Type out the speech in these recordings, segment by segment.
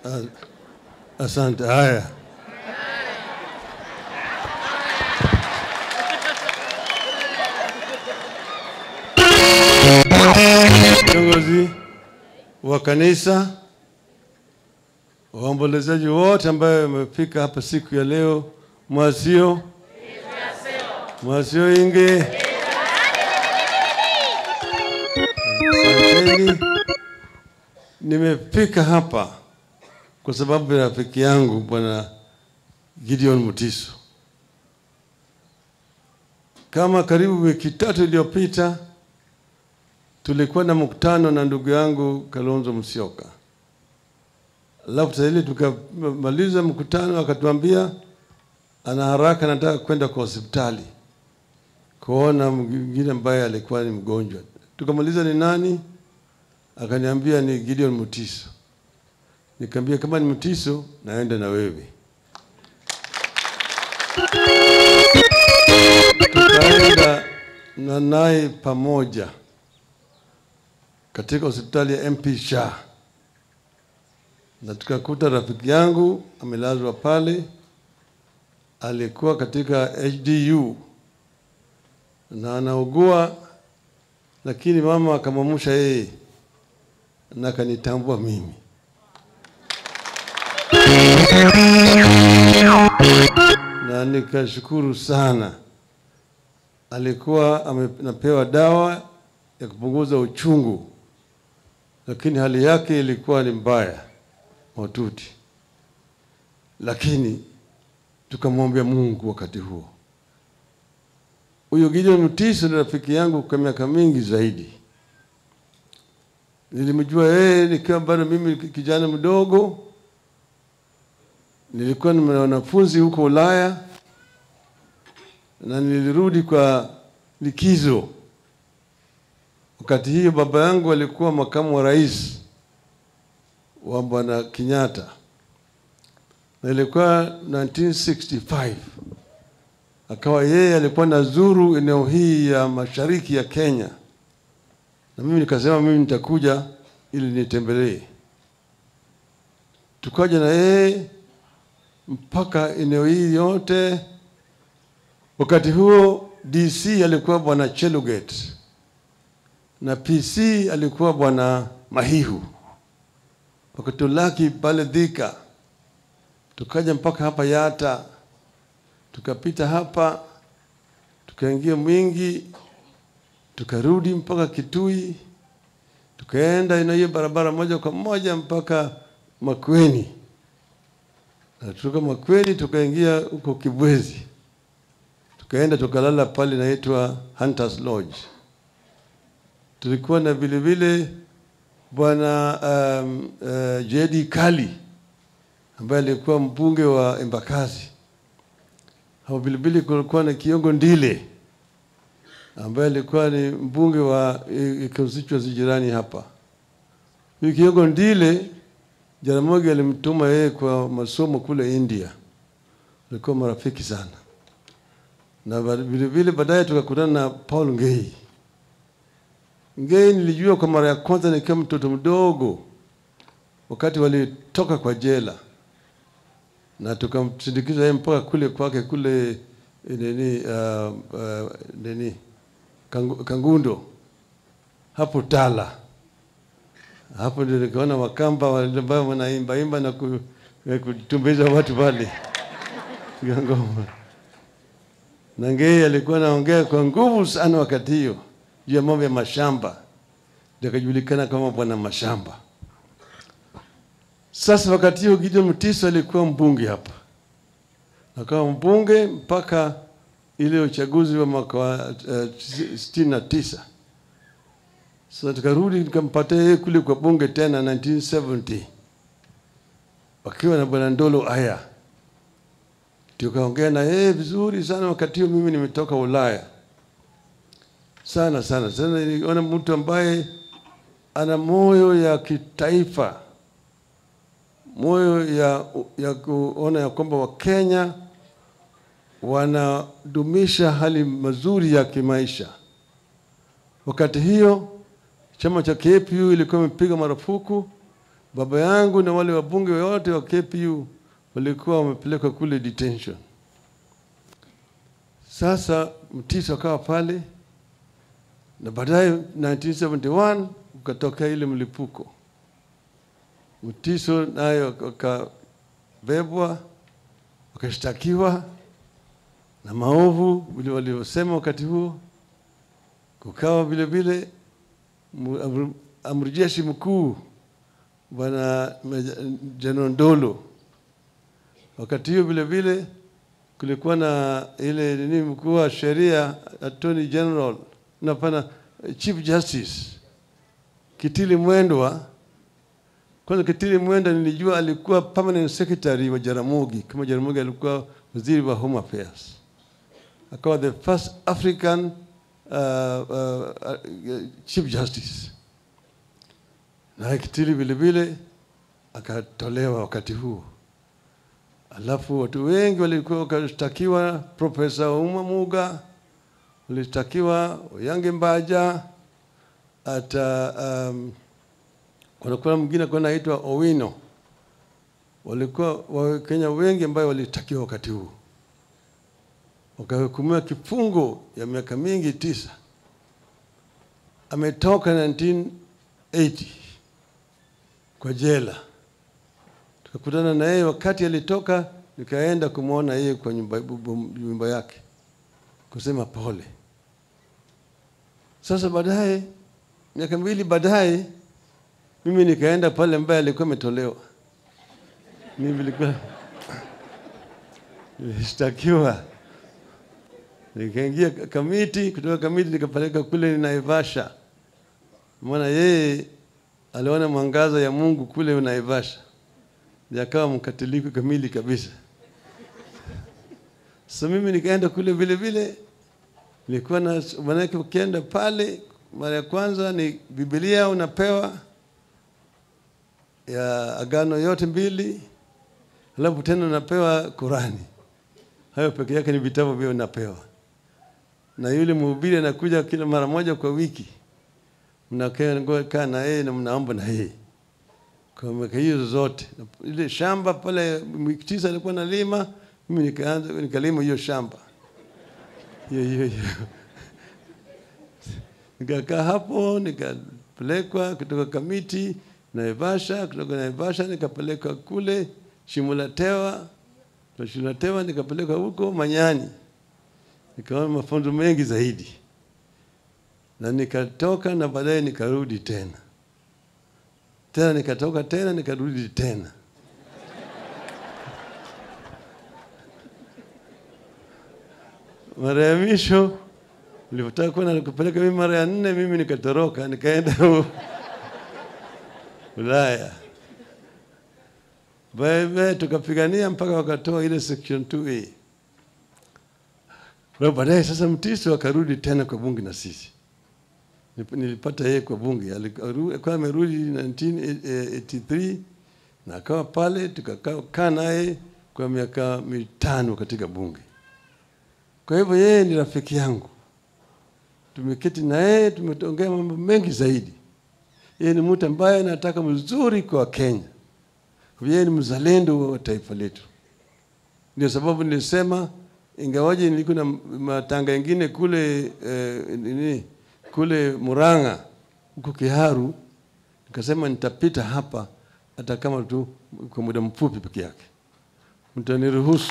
Ah, Asante. Haya, viongozi wa kanisa, waombolezaji wote ambayo wamefika hapa siku ya leo, mwasio mwasio inge Asanteni. Nimefika hapa kwa sababu ya rafiki yangu bwana Gideon Mutiso. Kama karibu wiki tatu iliyopita tulikuwa na mkutano na ndugu yangu Kalonzo Musyoka, alafu sasa ile tukamaliza mkutano, akatuambia ana haraka, anataka kwenda kwa hospitali kuona mwingine ambaye alikuwa ni mgonjwa. Tukamaliza ni nani, akaniambia ni Gideon Mutiso. Nikamwambia kama ni Mutiso, naenda na wewe. Tukaenda na naye pamoja katika hospitali ya MP Shah, na tukakuta rafiki yangu amelazwa pale, alikuwa katika HDU na anaugua, lakini mama akamwamsha yeye na akanitambua mimi. na nikashukuru sana. Alikuwa anapewa dawa ya kupunguza uchungu, lakini hali yake ilikuwa ni mbaya mahututi, lakini tukamwombea Mungu wakati huo. Huyo Gideon Mutiso ni rafiki yangu kwa miaka mingi zaidi. Nilimjua yeye nikiwa bado mimi kijana mdogo nilikuwa ni wanafunzi huko Ulaya na nilirudi kwa likizo. Wakati hiyo baba yangu alikuwa makamu wa rais wa bwana Kenyatta, na ilikuwa 1965 akawa yeye alikuwa nazuru eneo hii ya mashariki ya Kenya, na mimi nikasema mimi nitakuja ili nitembelee. Tukaja na yeye mpaka eneo hili yote. Wakati huo DC alikuwa bwana Cheluget na PC alikuwa bwana Mahihu, wakatulaki pale Thika, tukaja mpaka hapa Yata, tukapita hapa, tukaingia Mwingi, tukarudi mpaka Kitui, tukaenda ina hiyo barabara moja kwa moja mpaka Makueni na tutoka Makueni tukaingia huko Kibwezi, tukaenda tukalala pale inaitwa Hunters Lodge. Tulikuwa na vile vile bwana um, uh, Jedi Kali ambaye alikuwa mbunge wa Embakasi. Hapo vile vile kulikuwa na Kiongo Ndile ambaye alikuwa ni mbunge wa eh, constituency jirani hapa. Huyu Kiongo Ndile Jaramogi alimtuma yeye kwa masomo kule India, walikuwa marafiki sana, na vile vile baadaye tukakutana na Paul Ngei. Ngei nilijua kwa mara ya kwanza nikiwa mtoto mdogo, wakati walitoka kwa jela, na tukamsindikiza yeye mpaka kule kwake kule eh, nini, uh, uh, nini Kangu, Kangundo hapo Tala hapo ndio nikaona Wakamba wale ambao wanaimba imba na ku- kutumbiza watu pale Piga ngoma. Na Ngei alikuwa anaongea kwa nguvu sana wakati hiyo juu ya mambo ya mashamba, ndio akajulikana kama bwana mashamba. Sasa wakati hiyo Gideon Mutiso alikuwa mbunge hapa, akawa mbunge mpaka ile uchaguzi wa mwaka wa uh, sitini na tisa. Sasa tukarudi nikampatia yeye kule kwa bunge tena 1970 wakiwa na bwana Ndolo Aya, tukaongea na yeye vizuri sana. Wakati huo mimi nimetoka Ulaya sana sana sana, niliona mtu ambaye ana moyo ya kitaifa, moyo ya, ya kuona ya kwamba Wakenya wanadumisha hali mazuri ya kimaisha. Wakati hiyo chama cha KPU ilikuwa imepiga marufuku baba yangu na wale wabunge wote wa KPU walikuwa wamepelekwa kule detention. Sasa Mtiso akawa pale na baadaye 1971 ukatoka ile mlipuko. Mtiso nayo akabebwa wakashtakiwa na maovu vile waliosema wakati huo. Kukawa vile vile mu- amri- amri jeshi mkuu bwana Meja- Jenerali Ndolo. Wakati hiyo vile vile kulikuwa na ile nini, mkuu wa sheria Attorney General na pana Chief Justice Kitili Mwendwa. Kwanza Kitili Mwendwa nilijua alikuwa permanent secretary wa Jaramogi, kama Jaramogi alikuwa waziri wa Home Affairs, akawa the first African uh, uh, uh, Chief Justice na Kitili vile vile akatolewa wakati huo. Alafu watu wengi walikuwa wakashtakiwa, Profesa Uma Muga walishtakiwa, Oyange Mbaja, hata um, kunakuwa mwingine alikuwa anaitwa Owino. Walikuwa Wakenya wengi ambayo walishtakiwa wakati huo, wakahukumiwa kifungo ya miaka mingi tisa. Ametoka 1980 kwa jela tukakutana na yeye wakati alitoka, nikaenda kumwona yeye kwa nyumba, bu- bu- nyumba yake kusema pole. Sasa baadaye, miaka mbili baadaye, mimi nikaenda pale ambaye alikuwa ametolewa. Mimi nilikuwa nilishtakiwa, nikaingia kamiti, kutoka kamiti nikapeleka kule Naivasha, maana yeye aliona mwangaza ya Mungu kule Naivasha ndiye akawa mkatoliki kamili kabisa. So mimi nikaenda kule vile vile, nilikuwa na manake, ukienda pale mara ya kwanza ni Biblia unapewa ya agano yote mbili, alafu tena unapewa Qurani. Hayo peke yake ni vitabu vile unapewa, na yule mhubiri anakuja kila mara moja kwa wiki, mnakaa kaa na yeye na mnaomba na yeye kwa miaka hiyo zote. Na Ile shamba pale Mtisa alikuwa nalima, mimi nikaanza nikalima hiyo shamba hiyo hiyo hiyo. Nikakaa hapo nikapelekwa kutoka Kamiti Naivasha, kutoka Naivasha nikapelekwa kule Shimulatewa, kutoka Shimulatewa nikapelekwa huko Manyani, nikaona mafunzo mengi zaidi, na nikatoka na baadaye nikarudi tena tena nikatoka tena nikarudi tena. Mara ya mwisho nilipotaka kwenda kupeleka mimi mara ya nne, mimi nikatoroka nikaenda u- Ulaya. Baadaye tukapigania mpaka wakatoa ile section 2A. Na baadaye sasa Mtiso akarudi tena kwa bunge na sisi Nip- nilipata yeye kwa bunge, Aliku- alikuwa amerudi 1983 na akawa pale, tukakaa naye kwa miaka mitano katika bunge. Kwa hivyo yeye ni rafiki yangu, tumeketi na yeye, tumeongea mambo mengi zaidi. Yeye ni mtu ambaye anataka mzuri kwa Kenya, yeye ni mzalendo wa taifa letu. Ndio sababu nilisema ingawaje nilikuwa na matanga ingine kule eh, nini kule Murang'a huko Kiharu, nikasema nitapita hapa hata kama tu kwa muda mfupi peke yake, mtaniruhusu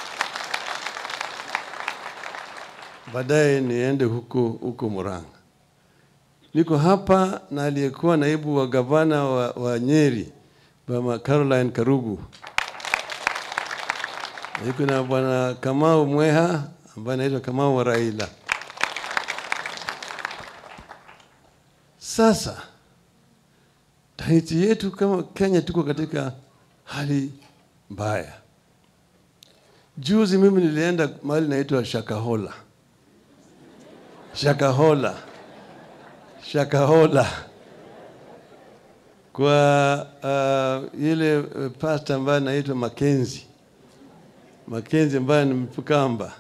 baadaye niende huko huko Murang'a. Niko hapa na aliyekuwa naibu wa gavana wa, wa Nyeri Mama Caroline Karugu, niko na bwana Kamau Mweha ambaye anaitwa Kamau wa Raila. Sasa nchi yetu kama Kenya tuko katika hali mbaya. Juzi mimi nilienda mahali naitwa Shakahola, Shakahola, Shakahola kwa uh, ile uh, pasta ambaye anaitwa Makenzi, Makenzi ambaye ni Mkamba.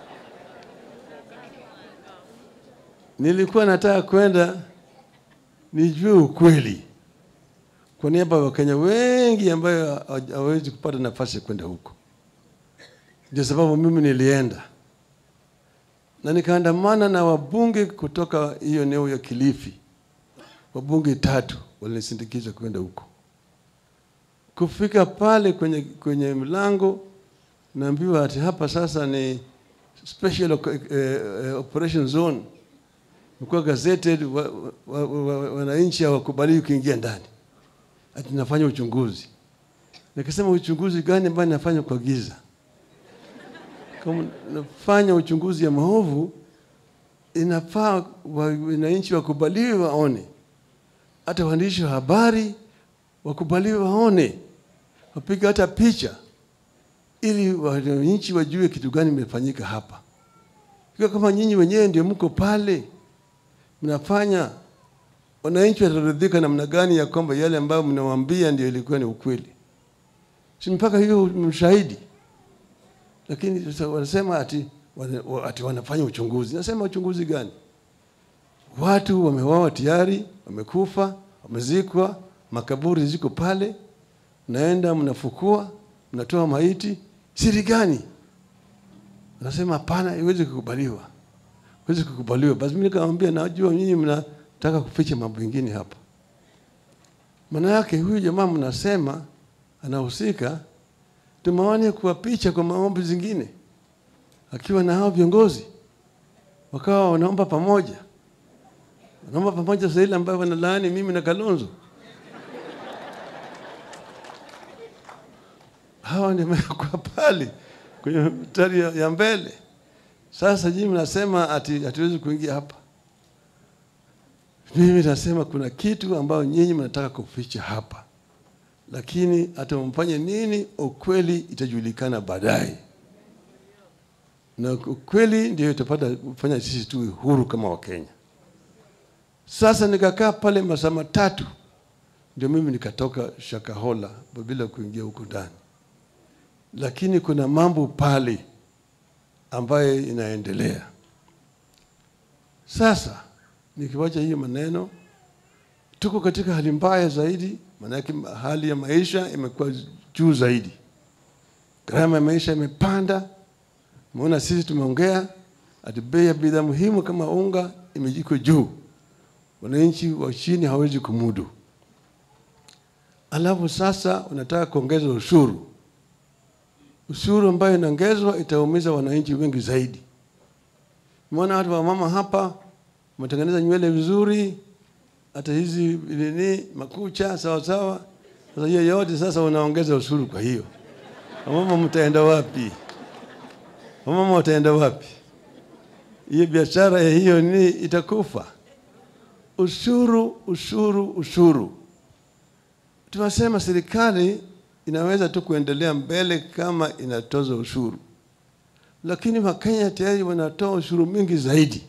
Nilikuwa nataka kwenda nijue ukweli kwa niaba ya Wakenya wengi ambayo hawawezi kupata nafasi ya kwenda huko. Ndio sababu mimi nilienda na nikaandamana na wabunge kutoka hiyo eneo ya Kilifi, wabunge tatu walinisindikiza kwenda huko. Kufika pale kwenye, kwenye mlango naambiwa ati hapa sasa ni special uh, operation zone, mkuwa gazetted, wananchi wa, wa, wa, hawakubali kuingia ndani, ati nafanya uchunguzi. Nikasema uchunguzi gani ambayo nafanya kwa giza? Kama nafanya uchunguzi ya maovu, inafaa wananchi wakubaliwe waone, hata waandishi wa habari wakubaliwe waone, wapige hata picha ili wananchi wajue kitu gani imefanyika hapa. Ikiwa kama nyinyi wenyewe ndio mko pale mnafanya, wananchi wataridhika namna gani ya kwamba yale ambayo mnawaambia ndio ilikuwa ni ukweli? Si mpaka hiyo mshahidi. Lakini sasa wanasema ati, ati wanafanya uchunguzi. Nasema uchunguzi gani? Watu wamewawa tayari, wamekufa, wamezikwa, makaburi ziko pale, mnaenda mnafukua, mnatoa maiti. Siri gani? Anasema hapana, iwezi kukubaliwa, iwezi kukubaliwa. Basi mimi nikamwambia, najua nyinyi mnataka kuficha mambo mengine hapa. Maana yake huyu jamaa mnasema anahusika, tumeone kwa picha kwa maombi zingine, akiwa na hao viongozi wakawa wanaomba pamoja, wanaomba pamoja saa ile ambayo wanalaani mimi na Kalonzo. hawa nimekuwa pale kwenye mstari ya, ya mbele. Sasa nyinyi mnasema ati hatuwezi kuingia hapa. Mimi nasema kuna kitu ambayo nyinyi mnataka kuficha hapa, lakini hata mfanye nini, ukweli itajulikana baadaye, na ukweli ndio itapata kufanya sisi tuwe huru kama Wakenya. Sasa nikakaa pale masaa matatu, ndio mimi nikatoka Shakahola bila kuingia huko ndani lakini kuna mambo pale ambayo inaendelea. Sasa nikiwacha hiyo maneno, tuko katika hali mbaya zaidi, maanake hali ya maisha imekuwa juu zaidi, gharama ya maisha imepanda. Umeona sisi tumeongea ati bei ya bidhaa muhimu kama unga imejiko juu, wananchi wa chini hawezi kumudu. Alafu sasa unataka kuongeza ushuru ushuru ambayo inaongezwa itaumiza wananchi wengi zaidi. Umeona watu wa mama hapa wametengeneza nywele vizuri, hata hizi nini makucha sawa sawa. Sasa hiyo yote sasa unaongeza ushuru. Kwa hiyo wamama mtaenda wapi? Wamama wataenda wapi? Hiyo biashara ya hiyo ni itakufa. Ushuru, ushuru, ushuru. Tunasema serikali inaweza tu kuendelea mbele kama inatoza ushuru, lakini Wakenya tayari wanatoa ushuru mingi zaidi.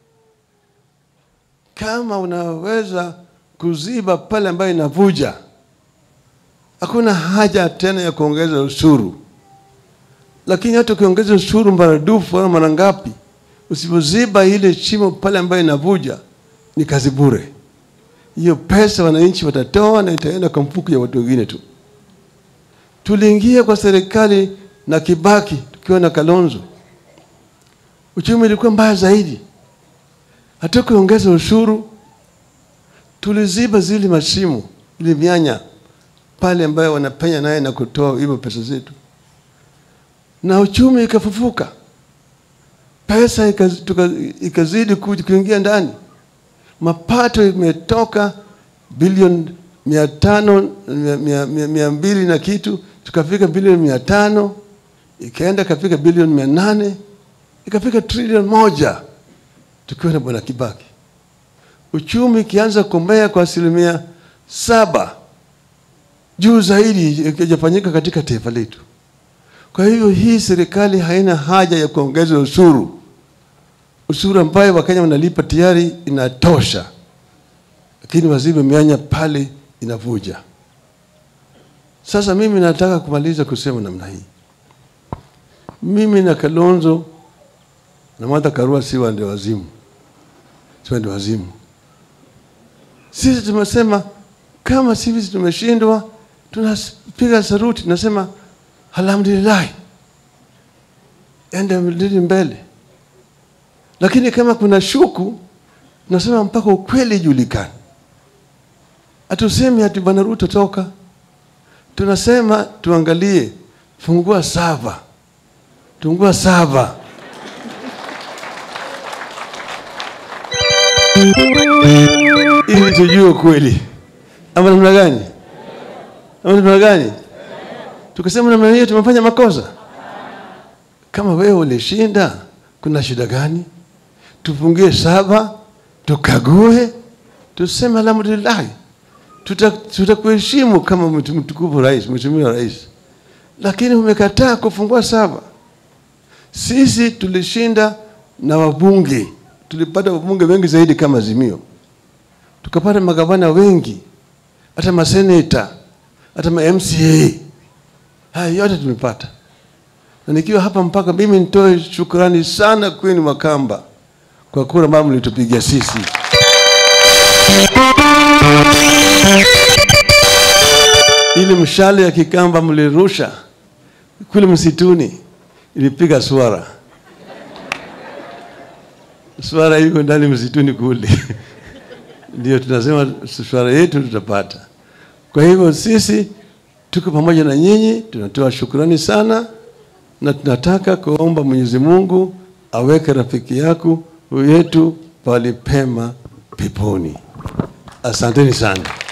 Kama unaweza kuziba pale ambayo inavuja, hakuna haja tena ya kuongeza ushuru. Lakini hata ukiongeza ushuru maradufu au mara ngapi, usipoziba ile shimo pale ambayo inavuja, ni kazi bure. Hiyo pesa wananchi watatoa na itaenda kwa mfuko ya watu wengine tu. Tuliingia kwa serikali na Kibaki tukiwa na Kalonzo, uchumi ulikuwa mbaya zaidi. Hatukuongeza ushuru, tuliziba zile mashimo, ile mianya pale ambayo wanapenya naye na kutoa hivyo pesa zetu, na uchumi ikafufuka, pesa ikazidi kuingia ndani, mapato imetoka bilioni mia tano mia, mia, mia mbili na kitu tukafika bilioni mia tano ikaenda ikafika bilioni mia nane ikafika trilioni moja tukiwa na bwana Kibaki. Uchumi ikianza kumea kwa asilimia saba juu zaidi ikijafanyika katika taifa letu. Kwa hivyo hii serikali haina haja ya kuongeza ushuru. Ushuru ambayo Wakenya wanalipa tayari inatosha, lakini wazibe mianya pale inavuja. Sasa mimi nataka kumaliza kusema namna hii, mimi na Kalonzo na Martha Karua si wende wazimu, si wende wazimu. Sisi tumesema kama sisi tumeshindwa, tunapiga saruti, tunasema alhamdulillah, ende mbele mbele. Lakini kama kuna shuku, tunasema mpaka ukweli ijulikane. Hatusemi ati bwana Ruto toka, tunasema tuangalie, fungua saba, fungua saba ili tujue ukweli, ama namna gani? Ama namna gani? Tukasema namna hiyo tumefanya makosa. Kama wewe ulishinda, kuna shida gani? Tufungie saba, tukague, tuseme alhamdulillah, tutakuheshimu tuta kama mtukufu rais, mheshimiwa rais, lakini umekataa kufungua saba. Sisi tulishinda na wabunge, tulipata wabunge wengi zaidi kama Azimio, tukapata magavana wengi, hata maseneta, hata ma MCA, haya yote tumepata. Na nikiwa hapa mpaka mimi nitoe shukrani sana kwenu Makamba kwa kura ambayo mlitupigia sisi. Ili mshale ya Kikamba mlirusha kule msituni ilipiga swara. Swara iko ndani msituni kule ndio tunasema swara yetu tutapata. Kwa hivyo sisi tuko pamoja na nyinyi, tunatoa shukrani sana na tunataka kuomba Mwenyezi Mungu aweke rafiki yako yetu pali pema peponi. Asanteni sana.